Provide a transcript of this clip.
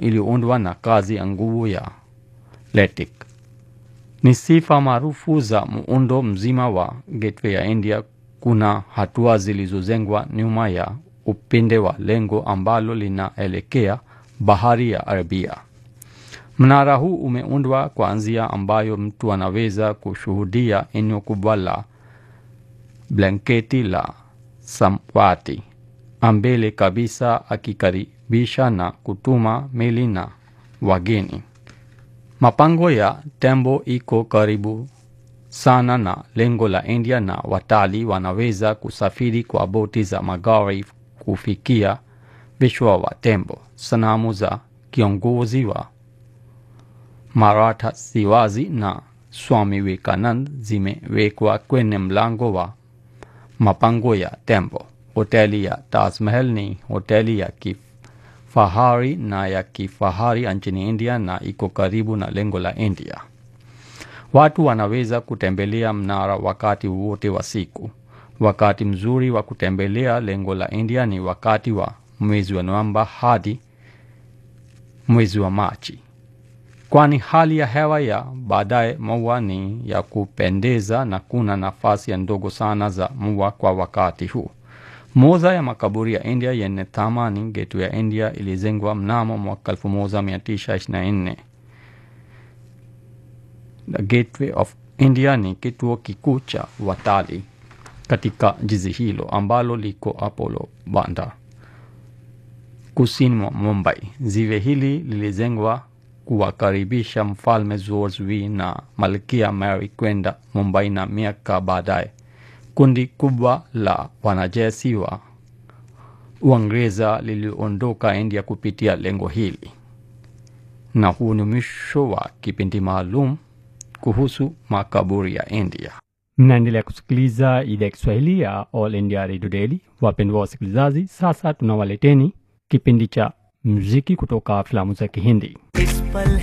iliyoundwa na kazi ya nguvu ya LATIK. Ni sifa maarufu za muundo mzima wa Gateway ya India. Kuna hatua zilizojengwa nyuma ya upinde wa lengo ambalo linaelekea bahari ya Arabia. Mnara huu umeundwa kwa njia ambayo mtu anaweza kushuhudia eneo kubwa la blanketi la samawati ambele kabisa, akikaribisha na kutuma meli na wageni. Mapango ya tembo iko karibu sana na lengo la India na watalii wanaweza kusafiri kwa boti za magari kufikia vichwa wa tembo. Sanamu za kiongozi wa Maratha Shivaji na Swami Vivekanand zimewekwa kwenye mlango wa mapango ya tembo. Hoteli ya Taj Mahal ni hoteli ya kifahari na ya kifahari nchini India na iko karibu na lengo la India. Watu wanaweza kutembelea mnara wakati wote wa siku. Wakati mzuri wa kutembelea lengo la India ni wakati wa mwezi wa Novemba hadi mwezi wa Machi, kwani hali ya hewa ya baadaye mvua ni ya kupendeza na kuna nafasi ya ndogo sana za mvua kwa wakati huu. Moja ya makaburi ya India yenye thamani, Gateway ya India, ilijengwa mnamo mwaka 1924. The Gateway of India ni kituo kikuu cha watalii katika jiji hilo ambalo liko Apollo Bandar kusini mwa Mumbai. Ziwe hili lilijengwa kuwakaribisha Mfalme George V na Malkia Mary kwenda Mumbai, na miaka baadaye kundi kubwa la wanajeshi wa Uingereza liliondoka India kupitia lengo hili. Na huu ni mwisho wa kipindi maalum kuhusu makaburi ya India. Mnaendelea kusikiliza idhaa ya Kiswahili ya All India Radio Daily. Wapendwa wasikilizaji, sasa tunawaleteni kipindi cha muziki kutoka filamu za Kihindi. इस पल